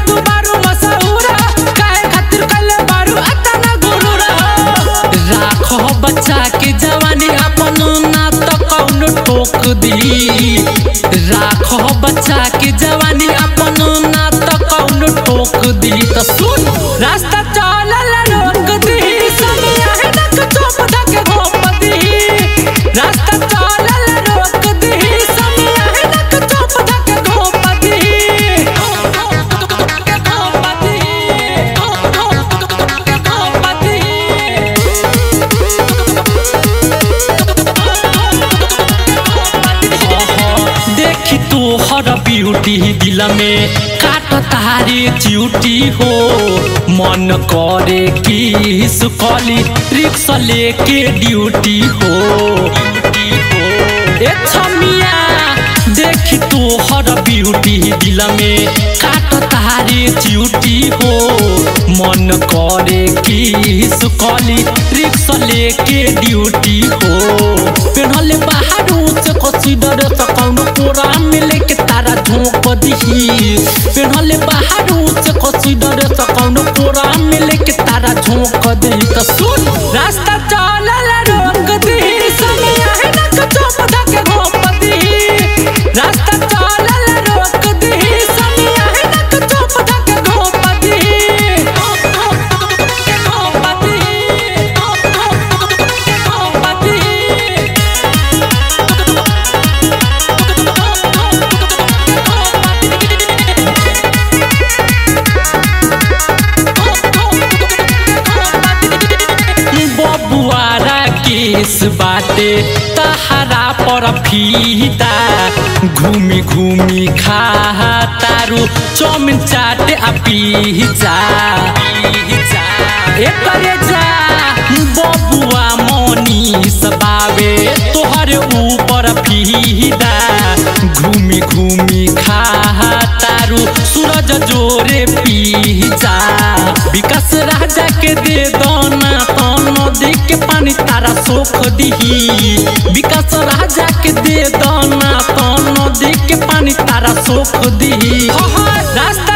तू बारू मसहूरा काहे खातिर कइले बारू अतना गुरूरा राखो बच्चा के जवानी अपन ना तो कौन ठोक दी राखो बच्चा के जवानी अपन ना तो कौन ठोक दी तो सुन रास्ता चलल रोक दी सनिया है नक चोप धके घोप दी रास्ता चलल रोक दी सनिया है नक चोप धके घोप दी घोप दी घोप दी देखी तू हर ब्यूटी दिल में काट तारे च्यूटी हो मन करे कि सुकली रिक्शा लेके ड्यूटी हो ए छमिया देखी तू हर ब्यूटी दिल में काट तारे च्यूटी हो मन करे कि सुकली रिक्शा लेके ड्यूटी हो पेढ़ले बाहर से कसीदर से कौनो कोरा में लेके तारा झोंक दिही पेढ़ले बाहर से कसीदर से कौनो कोरा में लेके तारा झोंक दिही तो सुन रास्ता चलल रोक दिही सनिया है नक चोप धके घोप दिही रास्ता चलल रोक दिही सनिया है नक चोप धके घोप दिही घोप दिही घोप दिही बबुआरा केस बाटे तहारा पर फीता घूमी घूमी खा तारू चौमिन चाटे आ पिज्जा एकरे जा बबुआ मनीष बावे तोहरे ऊपर फीदा घूमी घूमी खा तारू सूरज जोरे पिज्जा विकास राजा के दे दोना तनो दे के पानी तारा सोख दिही विकास राजा के दे दोना तनो दे के पानी तारा सोख दिही रास्ता